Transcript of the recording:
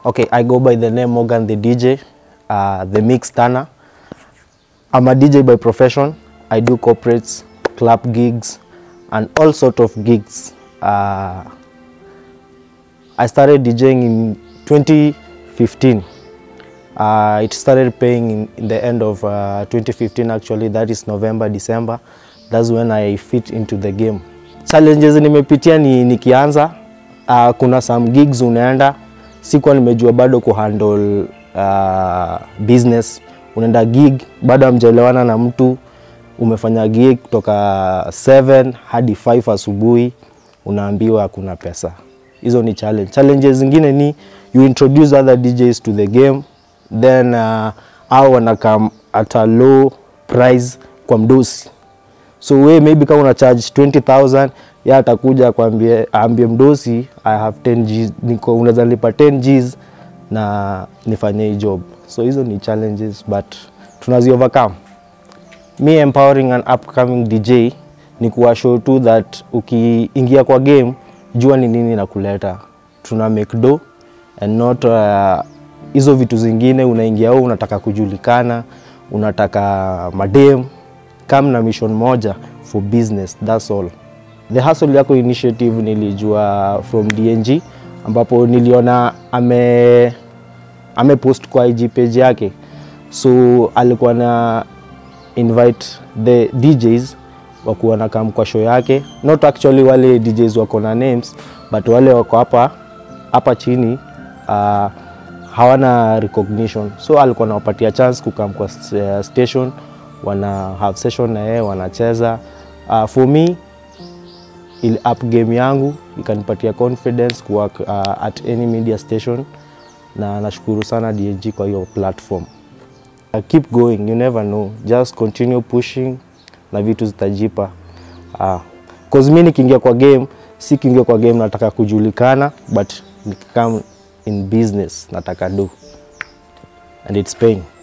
Okay, I go by the name Morgan the DJ, uh, the mix turner. I'm a DJ by profession. I do corporates, club gigs, and all sort of gigs. Uh, I started DJing in 2015. Uh, it started paying in, in the end of uh, 2015 actually, that is November, December. That's when I fit into the game. Challenges nimepitia ni nikianza, uh, kuna some gigs unaenda, sikuwa nimejua bado kuhandle uh, business. Unaenda gig, bado hamjaelewana na mtu, umefanya gig kutoka 7 hadi 5 asubuhi, unaambiwa hakuna pesa. Hizo ni challenge. Challenges zingine ni you introduce other DJs to the game then uh, au wanakam at a low price kwa mdosi so we maybe kama una charge 20000 ya atakuja kwambie aambie mdosi i have 10 Gs niko unaweza lipa 10 Gs na nifanye hii job so hizo ni challenges but tunazi overcome me empowering an upcoming DJ ni kuwa show tu that ukiingia kwa game jua ni nini na kuleta tuna make do and not uh, hizo vitu zingine unaingia au unataka kujulikana unataka madem kam na mission moja for business that's all the hustle yako initiative nilijua from dng ambapo niliona ame amepost kwa ig page yake so alikuwa na invite the djs wakuwa na kam kwa show yake not actually wale djs wako na names but wale wako hapa hapa chini uh, hawana recognition so alikuwa anawapatia chance kukam kwa st- uh, station wana have session na yeye wanacheza uh, for me ili up game yangu ikanipatia confidence kuwork uh, at any media station na nashukuru sana DNG kwa hiyo platform uh, keep going you never know just continue pushing na vitu zitajipa uh, cause mi nikiingia kwa game si kiingia kwa game nataka kujulikana but nikikam in business nataka do and it's paying